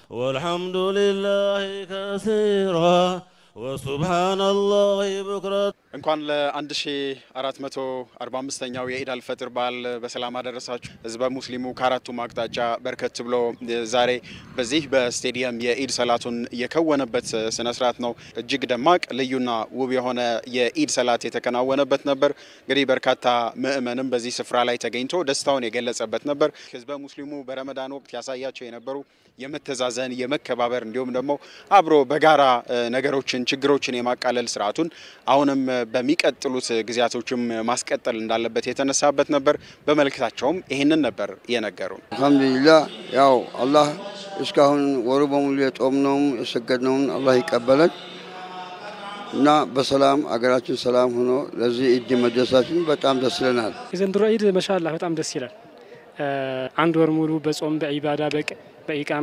والحمد لله كثيرا وسبحان الله بكرة እንኳን ለ1445ኛው የኢድ አልፈጥር በዓል በሰላም አደረሳችሁ። ህዝበ ሙስሊሙ ከአራቱም አቅጣጫ በርከት ብሎ ዛሬ በዚህ በስቴዲየም የኢድ ሰላቱን የከወነበት ስነ ስርዓት ነው። እጅግ ደማቅ ልዩና ውብ የሆነ የኢድ ሰላት የተከናወነበት ነበር። እንግዲህ በርካታ ምዕመንም በዚህ ስፍራ ላይ ተገኝቶ ደስታውን የገለጸበት ነበር። ህዝበ ሙስሊሙ በረመዳን ወቅት ያሳያቸው የነበሩ የመተዛዘን የመከባበር እንዲሁም ደግሞ አብሮ በጋራ ነገሮችን ችግሮችን የማቃለል ስርዓቱን አሁንም በሚቀጥሉት ጊዜያቶችም ማስቀጠል እንዳለበት የተነሳበት ነበር። በመልእክታቸውም ይህንን ነበር የነገሩን። አልሐምዱሊላህ ያው አላህ እስካሁን ወሩ በሙሉ የጾምነውም የሰገድነውም አላህ ይቀበለን እና በሰላም አገራችን ሰላም ሆኖ ለዚህ ኢድ መድረሳችን በጣም ደስ ይለናል። የዘንድሮ ኢድ መሻላ በጣም ደስ ይላል። አንድ ወር ሙሉ በጾም በኢባዳ በኢቃማ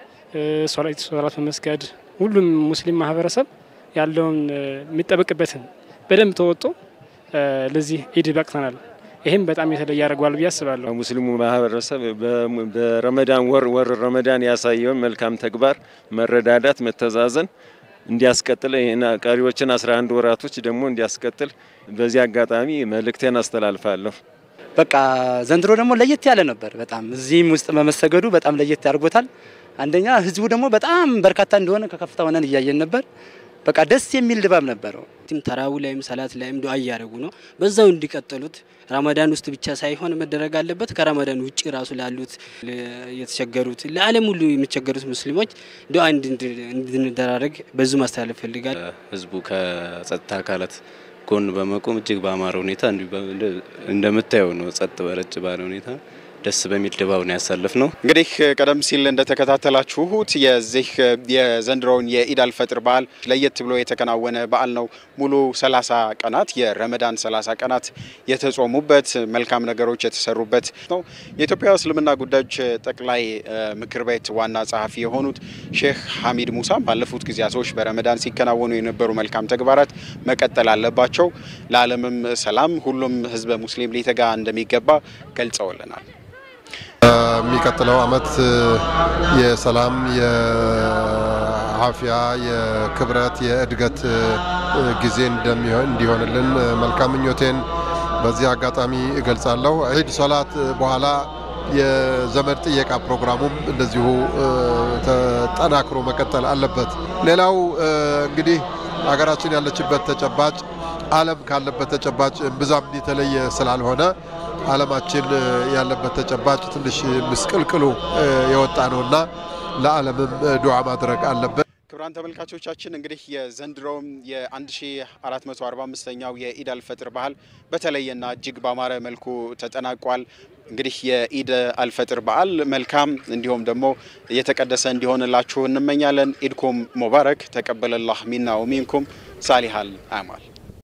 ሶላት በመስገድ ሁሉም ሙስሊም ማህበረሰብ ያለውን የሚጠበቅበትን በደንብ ተወጦ ለዚህ ኢድ በቅተናል። ይህም በጣም የተለየ ያደርገዋል ብዬ አስባለሁ። ሙስሊሙ ማህበረሰብ በረመዳን ወር ወር ረመዳን ያሳየውን መልካም ተግባር መረዳዳት፣ መተዛዘን እንዲያስቀጥል ቀሪዎችን 11 ወራቶች ደግሞ እንዲያስቀጥል በዚህ አጋጣሚ መልእክቴን አስተላልፋለሁ። በቃ ዘንድሮ ደግሞ ለየት ያለ ነበር። በጣም እዚህም ውስጥ በመሰገዱ በጣም ለየት ያደርጎታል። አንደኛ ህዝቡ ደግሞ በጣም በርካታ እንደሆነ ከከፍታ ሆነን እያየን ነበር። በቃ ደስ የሚል ድባብ ነበረው። ተራዊ ላይም ሰላት ላይም ዱዓ እያደረጉ ነው። በዛው እንዲቀጥሉት ረመዳን ውስጥ ብቻ ሳይሆን መደረግ አለበት። ከረመዳን ውጭ ራሱ ላሉት የተቸገሩት፣ ለዓለም ሁሉ የሚቸገሩት ሙስሊሞች ዱዓ እንድንደራረግ በዙ ማስተላለፍ ፈልጋል። ህዝቡ ከጸጥታ አካላት ጎን በመቆም እጅግ በአማረ ሁኔታ እንደምታየው ነው። ጸጥ በረጭ ባለ ሁኔታ ደስ በሚል ድባብ ነው ያሳለፍ ነው። እንግዲህ ቀደም ሲል እንደተከታተላችሁት የዚህ የዘንድሮውን የኢድ አልፈጥር በዓል ለየት ብሎ የተከናወነ በዓል ነው። ሙሉ 30 ቀናት የረመዳን 30 ቀናት የተጾሙበት መልካም ነገሮች የተሰሩበት ነው። የኢትዮጵያ እስልምና ጉዳዮች ጠቅላይ ምክር ቤት ዋና ጸሐፊ የሆኑት ሼህ ሐሚድ ሙሳ ባለፉት ጊዜያቶች በረመዳን ሲከናወኑ የነበሩ መልካም ተግባራት መቀጠል አለባቸው፣ ለዓለምም ሰላም ሁሉም ህዝበ ሙስሊም ሊተጋ እንደሚገባ ገልጸውልናል። የሚቀጥለው አመት የሰላም፣ የአፍያ፣ የክብረት፣ የእድገት ጊዜ እንዲሆንልን መልካም ምኞቴን በዚህ አጋጣሚ እገልጻለሁ። ዒድ ሶላት በኋላ የዘመድ ጥየቃ ፕሮግራሙም እንደዚሁ ተጠናክሮ መቀጠል አለበት። ሌላው እንግዲህ ሀገራችን ያለችበት ተጨባጭ ዓለም ካለበት ተጨባጭ ብዛም የተለየ ስላልሆነ ዓለማችን ያለበት ተጨባጭ ትንሽ ምስቅልቅሉ የወጣ ነውና ለዓለምም ዱዓ ማድረግ አለበት። ክቡራን ተመልካቾቻችን እንግዲህ የዘንድሮውም የ1445ኛው የኢድ አልፈጥር ባህል በተለየና እጅግ ባማረ መልኩ ተጠናቋል። እንግዲህ የኢድ አልፈጥር በዓል መልካም እንዲሁም ደግሞ የተቀደሰ እንዲሆንላችሁ እንመኛለን። ኢድኩም ሙባረክ ተቀበለላህ ሚና ወሚንኩም ሳሊሃል አማል